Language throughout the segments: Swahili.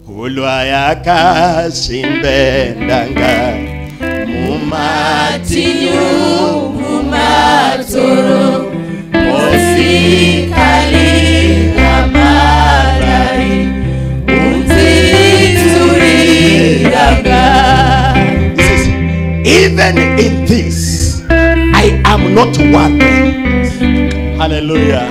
kulwa yakasimbendanga matinyu mumatoro mosikalira marai unzitsuriraga He says, even in this I am not worthy. Hallelujah.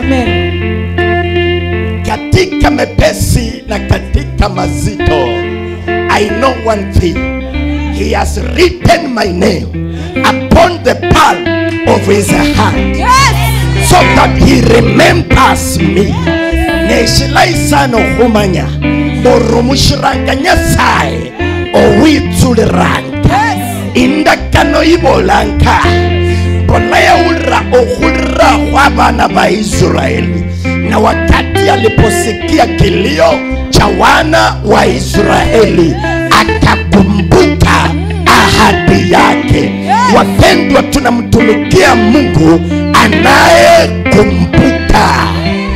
Katika mepesi na katika mazito, I know one thing. He has written my name upon the palm of his hand so that he remembers me. Neshilaisano humanya orumushiranga nyasaye owitsuliranga indakano ibolanka mboleyaulira okhulira khwa bana ba israeli na wakati aliposikia kilio cha wana wa israeli akakumbuka ahadi yake wapendwa tunamtumikia mungu anayekumbuka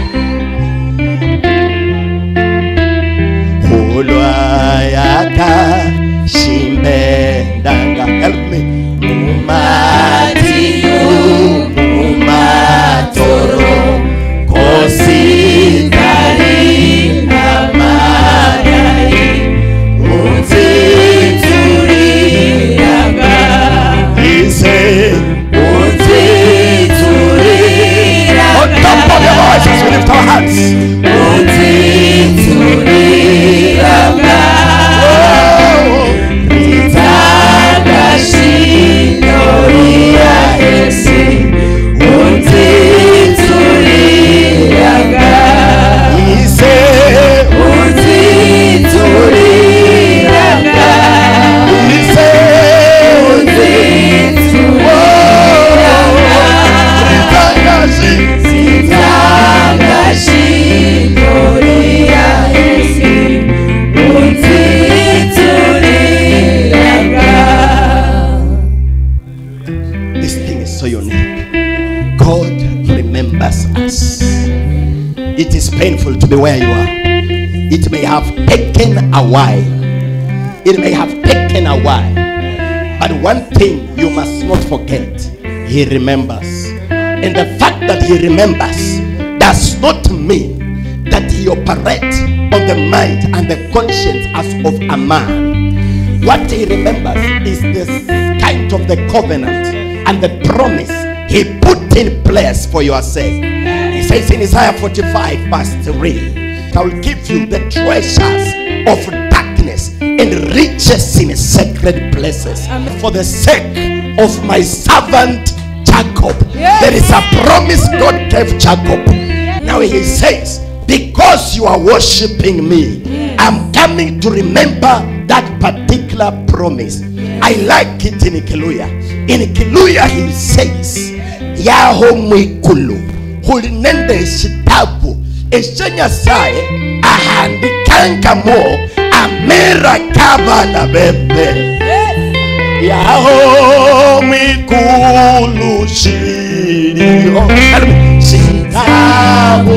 kulwa yakashimbendanga help me matinyu mumatoro kosikalira marai unzitsuriraga ise on top of your voices we lift our hands ise ise ritangazi This thing is so unique. God remembers us. It is painful to be where you are. It may have taken a while. It may have taken a while. But one thing you must not forget He remembers. And the fact that He remembers does not mean that He operates on the mind and the conscience as of a man. What He remembers is the kind of the covenant and the promise He put in place for your sake. He says in Isaiah 45, verse 3, I will give you the treasures of darkness and riches in sacred places for the sake of my servant Jacob. There is a promise God gave Jacob. Now he says, Because you are worshiping me, I'm coming to remember that particular promise. I like it in Kiluya. In Kiluya, he says, Yaho mwikulu hulinende shitabu eshe nyasaye ahandikangamo amera kabana bebe yaho mwikulu shiriyo shitabu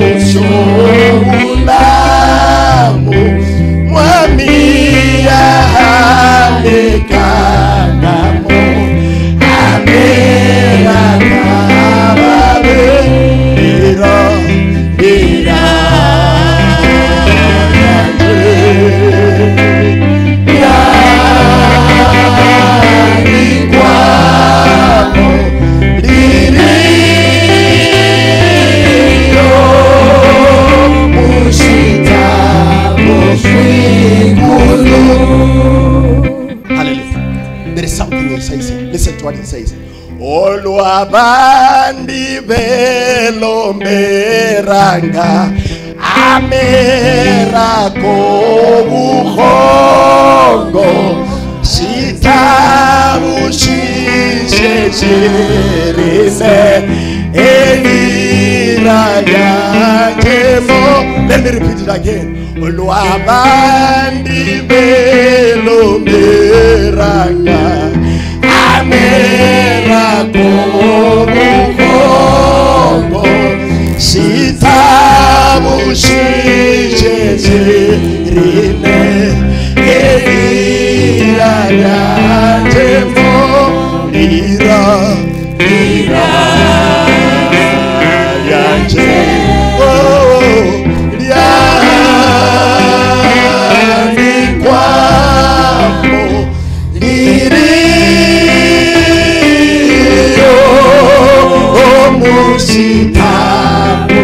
shobulamu mwami yahandikangamo amera kababe ira ira Hallelujah. There is something he says here. Listen to what he says. olwabandi belomberanga amerako buhongo shitabushisheshirine elirayakemo let me repeat it again olwabandi belomberanga amerako buhongo shitabushisheshirine lira yanje oh, lyandikwamo liriyo omusitamu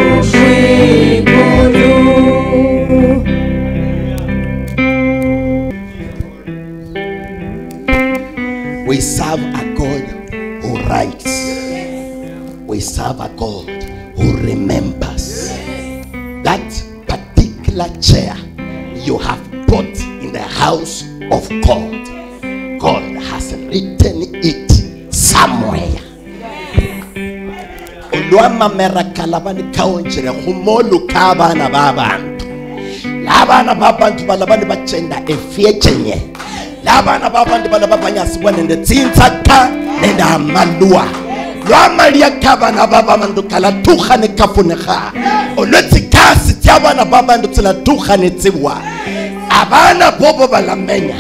We serve a God who writes. We serve a God who remembers. That particular chair you have bought in the house of God, God has written it somewhere. olwamamera kalabani kaonjere humolu kabana babantu labana babantu balabani bacenda efyechenye labana babantu balaba banyasibwa nende tsintsaka nende amalwa lwamalia kabana babantu kalatuha ne kafuneha olwetsikasi tyabana babantu tsilatuha ne tsibwa abana bobo balamenya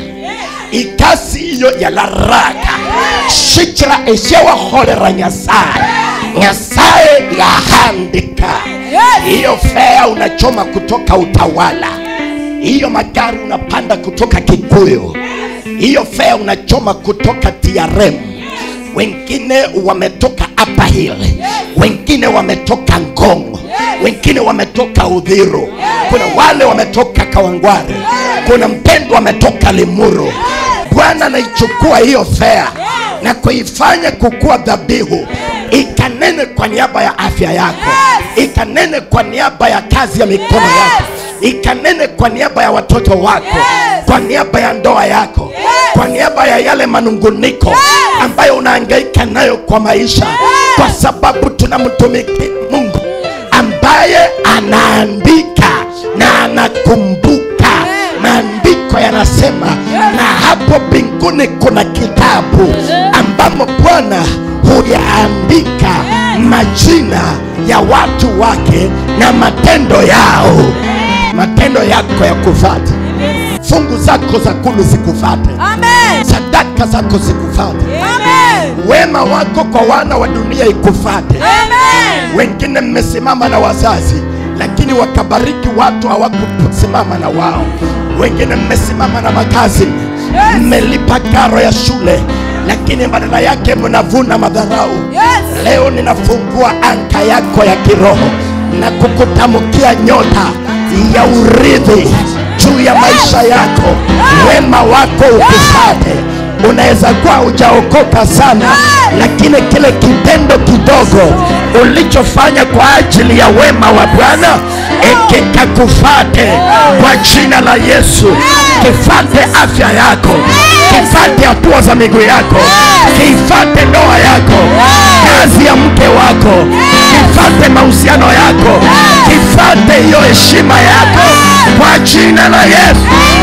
ikasi iyo yalaraka shikira esyewaholera nyasaye nyasaye yahandika hiyo fea unachoma kutoka utawala hiyo magari unapanda kutoka kikuyu hiyo fea unachoma kutoka trm wengine wametoka upper hill wengine wametoka ngongo wengine wametoka udhiru kuna wale wametoka kawangware kuna mpendo wametoka limuru bwana anaichukua hiyo fea na kuifanya kukuwa dhabihu ikanene kwa niaba ya afya yako ikanene kwa niaba ya kazi ya mikono yako ikanene kwa niaba ya watoto wako kwa niaba ya ndoa yako kwa niaba ya yale manunguniko ambayo unahangaika nayo kwa maisha kwa sababu tunamtumiki mungu ambaye anaandika na anakumbuka maandiko yanasema na hapo mbinguni kuna kitabu ambamo bwana huyaandika majina ya watu wake na matendo yao matendo yako ya kufata fungu zako za kulu zikufate Amen. sadaka zako zikufate Amen. wema wako kwa wana wa dunia ikufate Amen. wengine mmesimama na wazazi lakini wakabariki watu hawakusimama na wao wengine mmesimama na makazi mmelipa karo ya shule lakini badala yake mnavuna madharau Yes. leo ninafungua anka yako ya kiroho na kukutamkia nyota ya urithi juu ya maisha yako wema wako ukufate unaweza kuwa hujaokoka sana lakini kile kitendo kidogo ulichofanya kwa ajili ya wema wa bwana ikikakufate kwa jina la yesu kifate afya yako kifate hatua za miguu yako kifate ndoa yako kazi ya mke wako kifate mahusiano yako kifate hiyo heshima yako kwa jina la yesu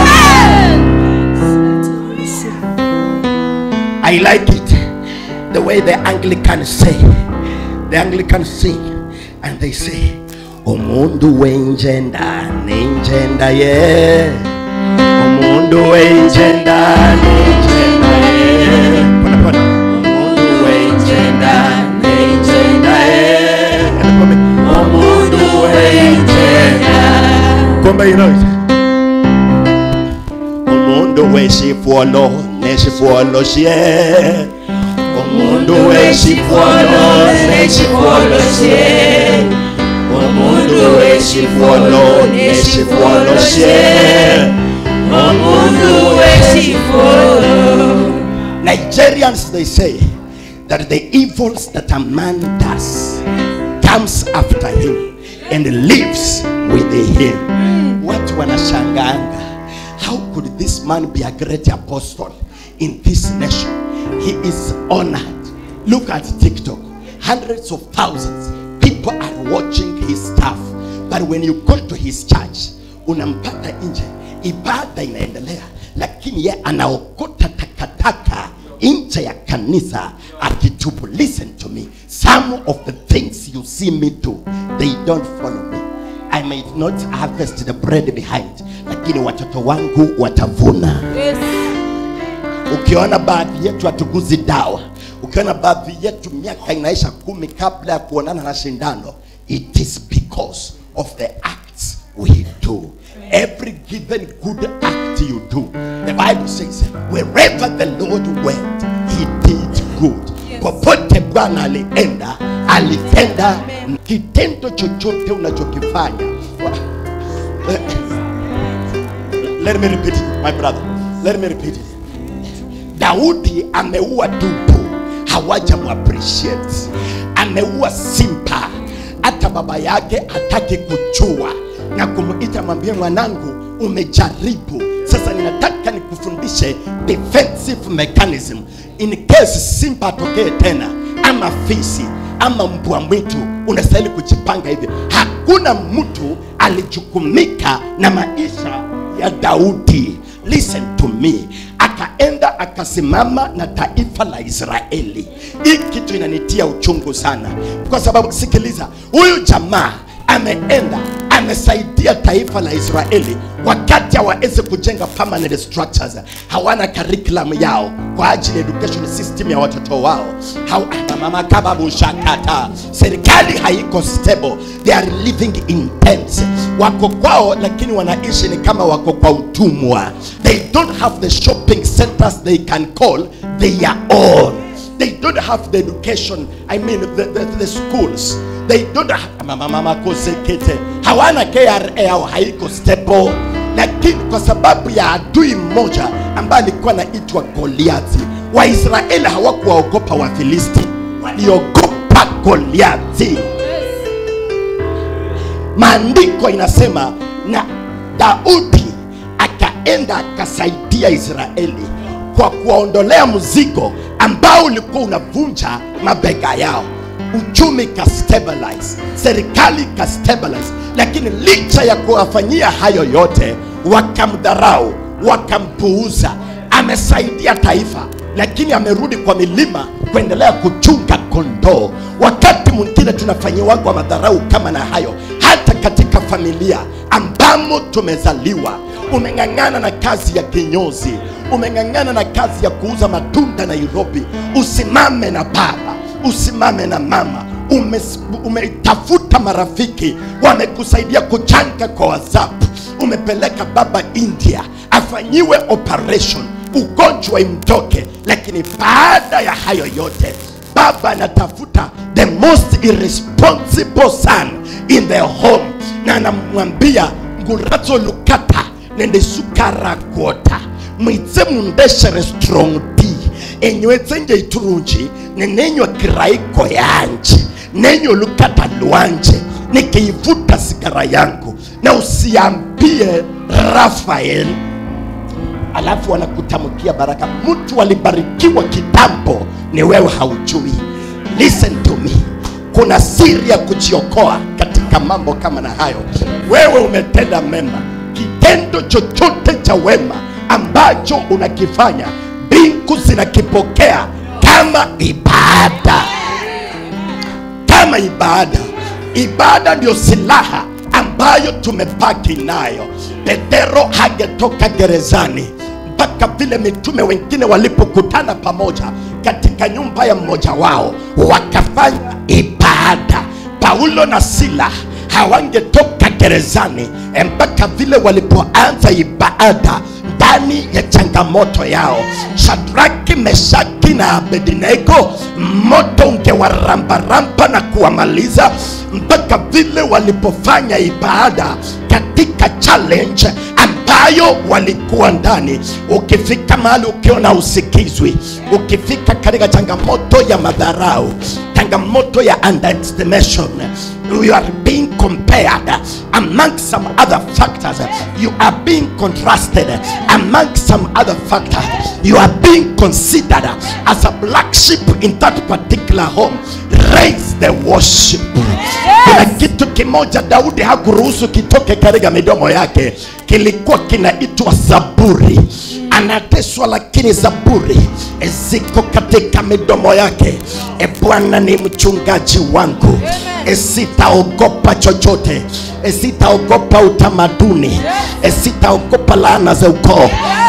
I like it the way the Anglicans say. The Anglicans sing and they say, Umundu wenjenda nenjenda ye. Umundu wenjenda nenjenda ye. Pona pona. Umundu wenjenda nenjenda ye. Pona pona. Umundu wenjenda. Kumbe you know it. umuntu wesifuolo nesifuolo sie umuntu wesifuolo nesifuolo sie umuntu wesifuolo nesifuolo sie umuntu Nigerians they say that the evils that a man does comes after him and lives with him. Watu wanashanganga. How could this man be a great apostle in this nation? He is honored. Look at TikTok. Hundreds of thousands people are watching his stuff. But when you go to his church, unampata nje, ibada inaendelea, lakini ye anaokota takataka nje ya kanisa akitubu. Listen to me. Some of the things you see me do, they don't follow me. I might not harvest the bread behind, lakini watoto wangu watavuna. Yes. ukiona baadhi yetu hatuguzi dawa ukiona baadhi yetu miaka inaisha kumi kabla ya kuonana na shindano it is because of the acts we do every given good act you do the bible says wherever the lord went he did good popote bwana alienda alitenda kitendo chochote unachokifanya let me repeat it my brother let me repeat it daudi ameua dubu hawajamappreciate ameua simpa hata baba yake hataki kujua na kumuita mwambie mwanangu umejaribu sasa ninataka nikufundishe defensive mechanism in case simba atokee tena ama fisi ama mbwa mwitu unastahili kujipanga hivyo hakuna mtu alijukumika na maisha ya daudi listen to me akaenda akasimama na taifa la israeli hii kitu inanitia uchungu sana kwa sababu sikiliza huyu jamaa ameenda amesaidia taifa la israeli wakati hawawezi kujenga permanent structures hawana curriculum yao kwa ajili ya education system ya watoto wao Haw- mama kababushakata serikali haiko stable they are living in tents wako kwao lakini wanaishi ni kama wako kwa utumwa they don't have the shopping centers they can call their own they don't have the education i mean the, the, the schools they don't have mama mama kosekete hawana kra au haiko stable lakini kwa sababu ya adui mmoja ambaye alikuwa anaitwa goliati waisraeli hawakuwaogopa wafilisti waliogopa goliati maandiko inasema na daudi akaenda akasaidia israeli kwa kuwaondolea mzigo ambao ulikuwa unavunja mabega yao uchumi ka stabilize serikali ka stabilize lakini licha ya kuwafanyia hayo yote wakamdharau wakampuuza amesaidia taifa lakini amerudi kwa milima kuendelea kuchunga kondoo wakati mwingine tunafanyiwagwa madharau kama na hayo hata katika familia ambamo tumezaliwa umeng'ang'ana na kazi ya kinyozi umeng'ang'ana na kazi ya kuuza matunda nairobi usimame na baba usimame na mama Umes- umetafuta marafiki wamekusaidia kuchanga kwa whatsapp umepeleka baba india afanyiwe operation ugonjwa imtoke lakini baada ya hayo yote baba anatafuta the most irresponsible son in the home na anamwambia ngurazo lukata nende sukara kwota mwitse mundeshere strong t enywetse nje iturunji nenenywa kiraiko yanje nenyo lukata lwanje nikiivuta sigara yangu na usiambie rafael alafu wanakutamkia baraka mtu alibarikiwa kitambo ni wewe haujui listen to me kuna siri ya kujiokoa katika mambo kama na hayo wewe umetenda mema kitendo chochote cha wema ambacho unakifanya mbingu zinakipokea kama ibada kama ibada ibada ndio silaha ambayo tumebaki nayo petero hangetoka gerezani mpaka vile mitume wengine walipokutana pamoja katika nyumba ya mmoja wao wakafanya ibada paulo na sila hawangetoka gerezani mpaka vile walipoanza ibada ndani ya changamoto yao shadraki meshaki na abednego moto ungewarambaramba na kuwamaliza mpaka vile walipofanya ibada katika challenge ambayo walikuwa ndani ukifika mahali ukiona usikizwi ukifika katika changamoto ya madharau changamoto ya underestimation you are being compared among some other factors you are being contrasted among some other factors you are being considered as a black sheep in that particular home raise the worship kuna kitu kimoja daudi hakuruhusu kitoke katika midomo yake kilikuwa kinaitwa zaburi anateswa lakini zaburi ziko katika midomo yake e bwana ni mchungaji wangu e sitaogopa chochote e sitaogopa utamaduni e sitaogopa laana za ukoo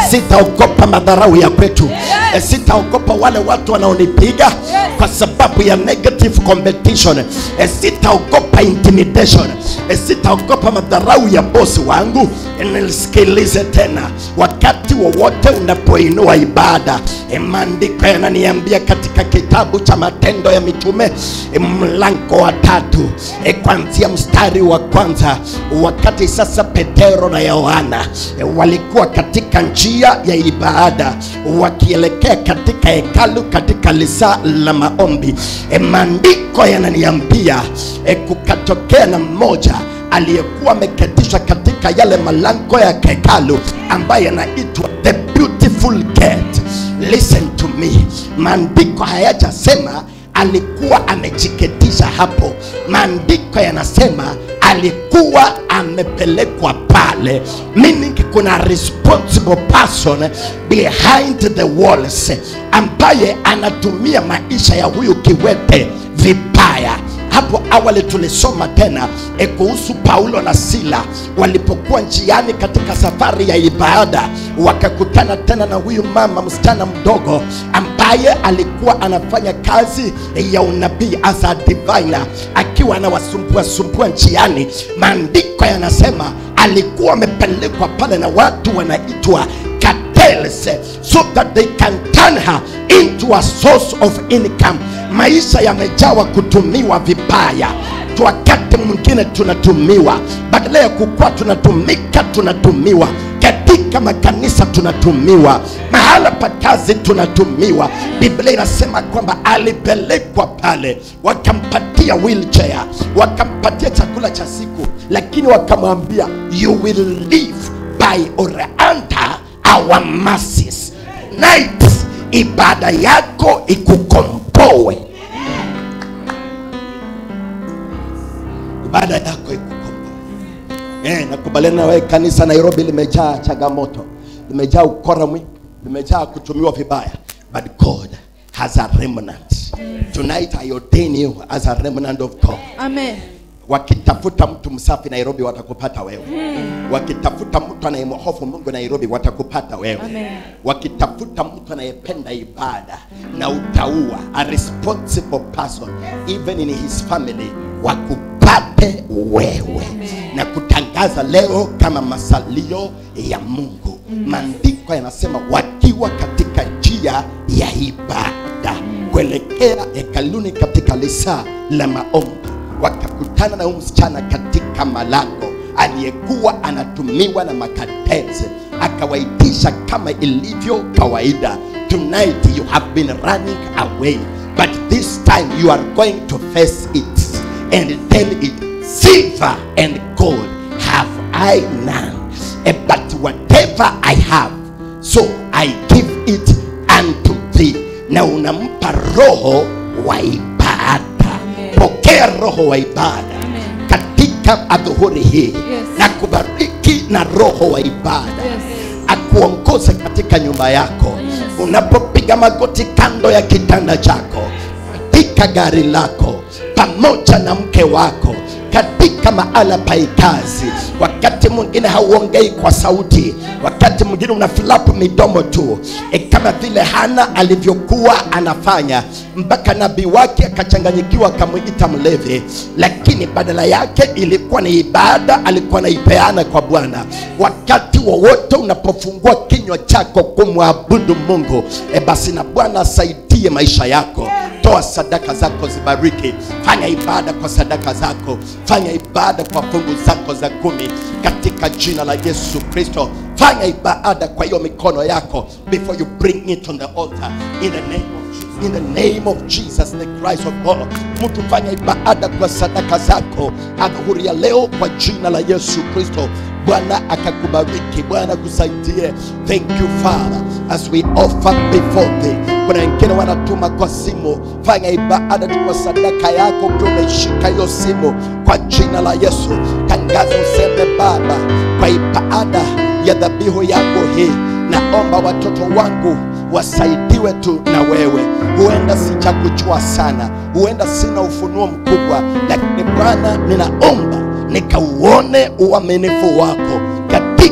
sitaogopa madharau ya kwetu Eh, sitaogopa wale watu wanaonipiga kwa sababu ya negative competition Eh, sitaogopa intimidation Eh, sitaogopa madharau ya bosi wangu Eh, nisikilize tena wakati wowote unapoinua ibada eh, maandiko yananiambia katika kitabu cha matendo ya mitume eh, mlango wa tatu eh, kuanzia mstari wa kwanza wakati sasa petero na yohana eh, walikuwa katika njia ya ibada wakielekea katika hekalu katika lisaa la maombi e, maandiko yananiambia e, kukatokea na mmoja aliyekuwa ameketishwa katika yale malango ya hekalu ambaye yanaitwa the beautiful gate listen to me maandiko hayajasema alikuwa amejiketisha hapo maandiko yanasema alikuwa amepelekwa pale meaning kuna responsible person behind the walls ambaye anatumia maisha ya huyu kiwete vibaya hapo awali tulisoma tena e, kuhusu paulo na sila walipokuwa njiani katika safari ya ibada wakakutana tena na huyu mama msichana mdogo ambaye alikuwa anafanya kazi ya unabii as a diviner akiwa anawasumbua sumbua njiani maandiko yanasema alikuwa amepelekwa pale na watu wanaitwa cartels so that they can turn her into a source of income maisha yamejawa kutumiwa vibaya Tu wakati mwingine tunatumiwa badala ya kukuwa tunatumika tunatumiwa katika makanisa tunatumiwa mahala pa kazi tunatumiwa biblia inasema kwamba alipelekwa pale wakampatia wheelchair wakampatia chakula cha siku lakini wakamwambia you will live by or under our mercies night ibada yako ikukomboe ibada yako ikukomboe eh, nakubaliana na wewe kanisa nairobi limejaa changamoto limejaa ukora mwingi limejaa kutumiwa vibaya but god has a remnant tonight i ordain you as a remnant of god Amen. wakitafuta mtu msafi nairobi watakupata wewe wakitafuta mtu anayemhofu mungu nairobi watakupata wewe Amen. wakitafuta mtu anayependa ibada na utaua a responsible person even in his family wakupate wewe na kutangaza leo kama masalio ya mungu maandiko yanasema wakiwa katika njia ya ibada kuelekea hekaluni katika lisaa la maombi wakakutana na huyu msichana katika malango aliyekuwa anatumiwa na makatezi akawaitisha kama ilivyo kawaida tonight you have been running away but this time you are going to face it and tell it silver and gold have i none Eh, but whatever i have so i give it unto thee na unampa roho wa ibada Amen. pokea roho wa ibada Amen. katika adhuhuri hii Yes. na kubariki na roho wa ibada Yes. akuongoze katika nyumba yako Yes. unapopiga magoti kando ya kitanda chako katika gari lako pamoja na mke wako katika mahala pa kazi wakati mwingine hauongei kwa sauti wakati mwingine unafulapu midomo tu e kama vile hana alivyokuwa anafanya mpaka nabii wake akachanganyikiwa akamwita mlevi lakini badala yake ilikuwa ni ibada alikuwa anaipeana kwa bwana wakati wowote unapofungua kinywa chako kumwabudu mungu e basi na bwana asaidie maisha yako toa sadaka zako zibariki fanya ibada kwa sadaka zako fanya ibada kwa fungu zako za kumi katika jina la yesu kristo fanya ibada kwa hiyo mikono yako before you bring it on the altar in the name of Jesus. In the name of Jesus the Christ of God, mtu fanya ibada kwa sadaka zako adhuhuri ya leo kwa jina la Yesu Kristo. Bwana akakubariki, Bwana akusaidie. Thank you Father, as we offer before thee. Kuna wengine wanatuma kwa simu, fanya ibada tu kwa sadaka yako ukiwa umeshika hiyo simu kwa jina la Yesu. Tangaza useme Baba, kwa ibada ya dhabihu yangu hii, naomba watoto wangu wasaidiwe tu na wewe. Huenda sijakujua sana, huenda sina ufunuo mkubwa, lakini Bwana, ninaomba nikauone uaminifu wako katika hatua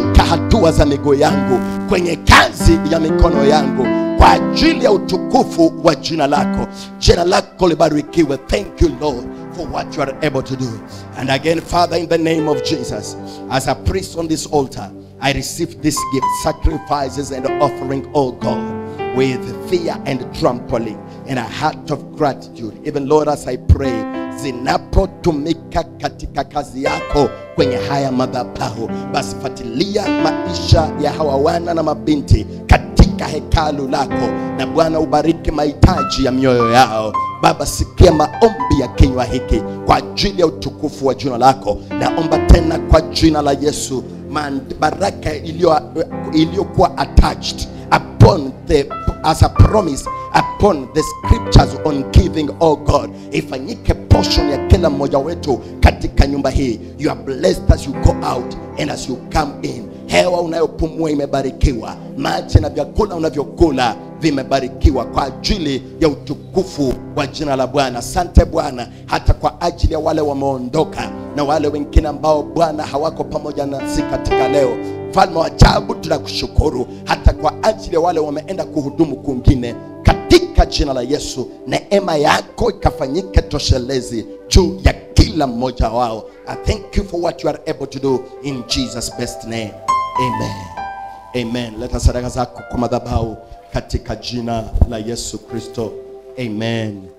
hatua za miguu yangu kwenye kazi ya mikono yangu kwa ajili ya utukufu wa jina lako jina lako libarikiwe thank you lord for what you are able to do and again father in the name of jesus as a priest on this altar i receive this gift sacrifices and offering oh god with fear and trampling and a heart of gratitude even lord as i pray zinapotumika katika kazi yako kwenye haya madhabahu basi fuatilia maisha ya hawa wana na mabinti katika hekalu lako na bwana ubariki mahitaji ya mioyo yao baba sikia maombi ya kinywa hiki kwa ajili ya utukufu wa jina lako naomba tena kwa jina la yesu man- baraka iliyo- iliyokuwa attached upon the as a promise upon the scriptures on giving oh god ifanyike portion ya kila mmoja wetu katika nyumba hii you are blessed as you go out and as you come in hewa unayopumua imebarikiwa maji na vyakula unavyokula vimebarikiwa kwa ajili ya utukufu wa jina la bwana asante bwana hata kwa ajili ya wale wameondoka na wale wengine ambao bwana hawako pamoja nasi katika leo mfalme wa ajabu tunakushukuru hata kwa ajili ya wale wameenda kuhudumu kwingine katika jina la yesu neema yako ikafanyike toshelezi juu ya kila mmoja wao i thank you for what you are able to do in jesus best name amen amen leta sadaka zako kwa madhabahu katika jina la yesu kristo amen